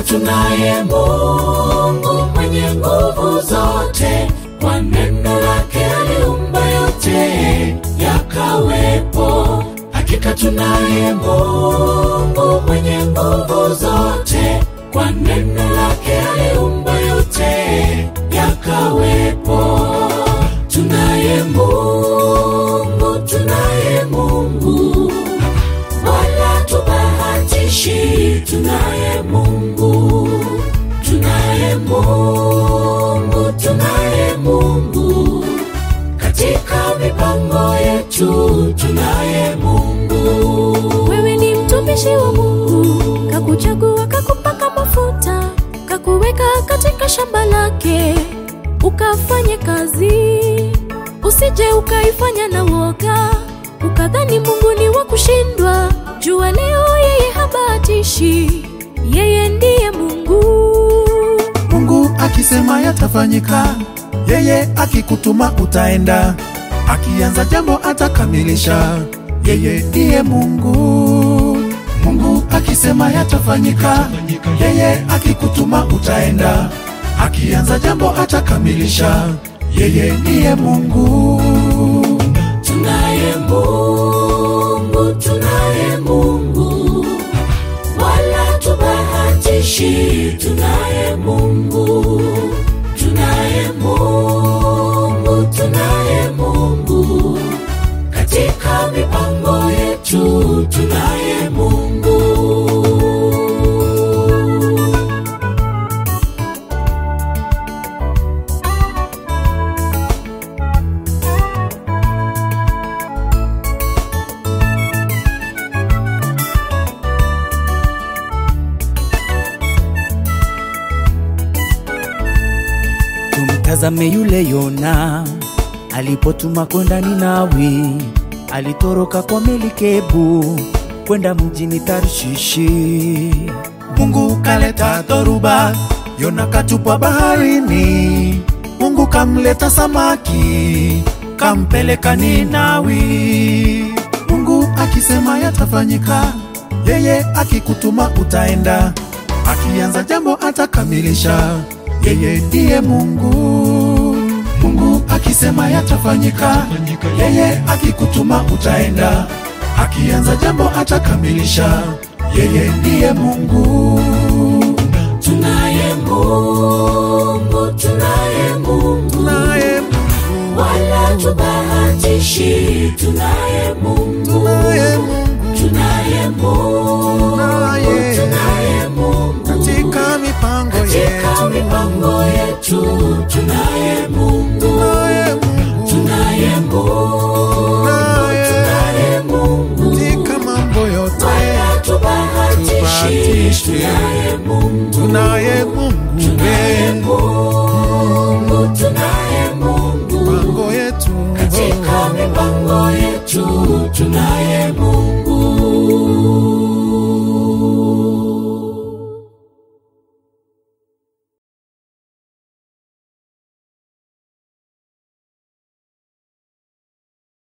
tunaye Mungu mwenye nguvu zote, kwa neno lake aliumba yote yakawepo. Hakika tunaye Mungu mwenye nguvu zote, kwa neno lake aliumba yote yakawepo. Tunaye Mungu, tunaye Mungu, wala tubahatishi. Tunaye Mungu, tunaye Mungu, tunaye Mungu katika mipango yetu, tunaye Mungu. Wewe ni mtumishi wa Mungu, kakuchagua, kakupaka mafuta, kakuweka katika shamba lake, ukafanye kazi. Usije ukaifanya na woga, ukadhani Mungu ni wa kushindwa. Jua leo yeye habatishi, yeye ndiye Mungu. Mungu akisema yatafanyika, yeye akikutuma utaenda, akianza jambo atakamilisha, yeye ndiye Mungu. Mungu akisema yatafanyika, yeye akikutuma utaenda, akianza jambo atakamilisha, yeye ndiye Mungu. Tunaye Mungu, tunaye Mungu, wala tubahatishi. Tunaye Mungu, tunaye Mungu, tunaye Mungu katika mipango yetu, tunaye Mungu. Tumtazame yule Yona alipotuma kwenda Ninawi, alitoroka kwa melikebu kwenda mjini Tarshishi. Mungu kaleta dhoruba, Yona katupwa baharini. Mungu kamleta samaki, kampeleka Ninawi. Mungu akisema yatafanyika, yeye akikutuma utaenda, akianza jambo atakamilisha, yeye ndiye Mungu. Mungu akisema yatafanyika, yeye akikutuma utaenda, akianza jambo atakamilisha, yeye ndiye Mungu. Tunaye Mungu, tunaye Mungu, Naye Mungu, wala tubahatishi. Tunaye Mungu, naye Mungu, tunaye Mungu, Naye. tunaye Mungu katika mipango katika yetu, mipango yetu. Tunaye Mungu, naye Mungu, tunaye Mungu, Naye. tunaye Mungu katika mambo yote, wala tubahatishi. Tubahatishi. Tunaye Mungu, tunaye Mungu, tunaye we, Mungu, tunaye Mungu mipango yetu, katika mipango yetu tunaye Mungu.